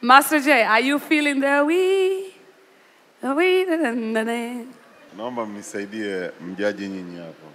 Master J, are you feeling the wee? The wee, da, da, da, da. Naomba mnisaidie mjaji nyinyi hapo.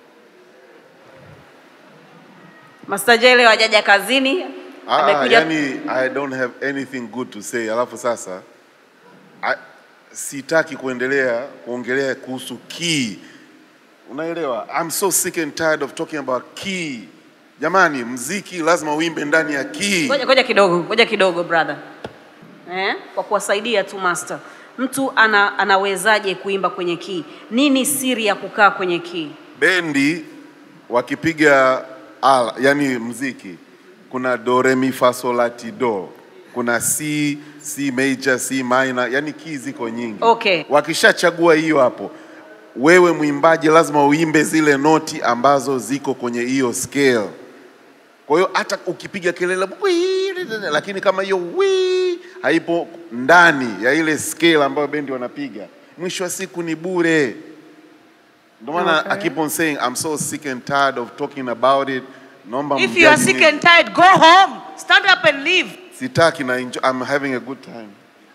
Master J leo hajaja kazini. Ah, Amekuja yani I don't have anything good to say. Alafu sasa I, sitaki kuendelea kuongelea kuhusu key. Unaelewa? I'm so sick and tired of talking about key. Jamani, mziki lazima uimbe ndani ya key. Ngoja ngoja kidogo, ngoja kidogo brother. Eh? Kwa kuwasaidia tu master. Mtu ana, anawezaje kuimba kwenye key? Nini siri ya kukaa kwenye key? Bendi wakipiga ala, yani mziki kuna do re mi fa sol la ti do, kuna C, C major, C minor, yani key ziko nyingi. Okay. Wakishachagua hiyo hapo, wewe mwimbaji lazima uimbe zile noti ambazo ziko kwenye hiyo scale. Kwa hiyo hata ukipiga kelele "wii", lakini kama hiyo wii haipo ndani ya ile scale ambayo bendi wanapiga, mwisho wa siku ni bure. Ndio maana I keep on saying I'm so sick and tired of talking about it. Naomba If you are mjaji sick ni- and tired, go home. Stand up and leave. sitaki na enjoy, I'm having a good time.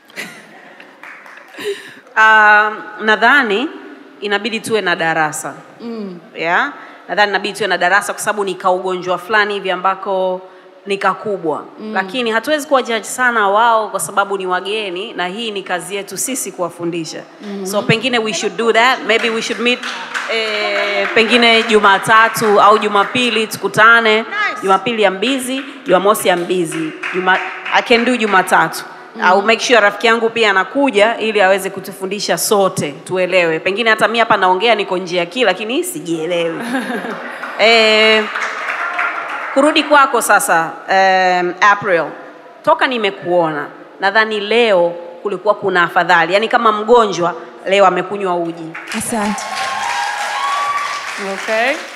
Um, nadhani inabidi tuwe na darasa mm. yeah? nadhani inabidi tuwe na darasa kwa sababu ni kaugonjwa fulani hivi ambako ni kakubwa mm. lakini hatuwezi kuwa judge sana wao kwa sababu ni wageni na hii ni kazi yetu sisi kuwafundisha mm-hmm. so pengine we should do that maybe we should meet eh, pengine jumatatu au jumapili tukutane Nice. jumapili ya mbizi jumamosi ya mbizi Juma, i can do jumatatu mm. au make sure rafiki yangu pia anakuja ili aweze kutufundisha sote tuelewe pengine hata mi hapa naongea niko nje ya kii lakini sijielewi eh, kurudi kwako sasa um, april toka nimekuona nadhani leo kulikuwa kuna afadhali yaani kama mgonjwa leo amekunywa uji Asante. Okay.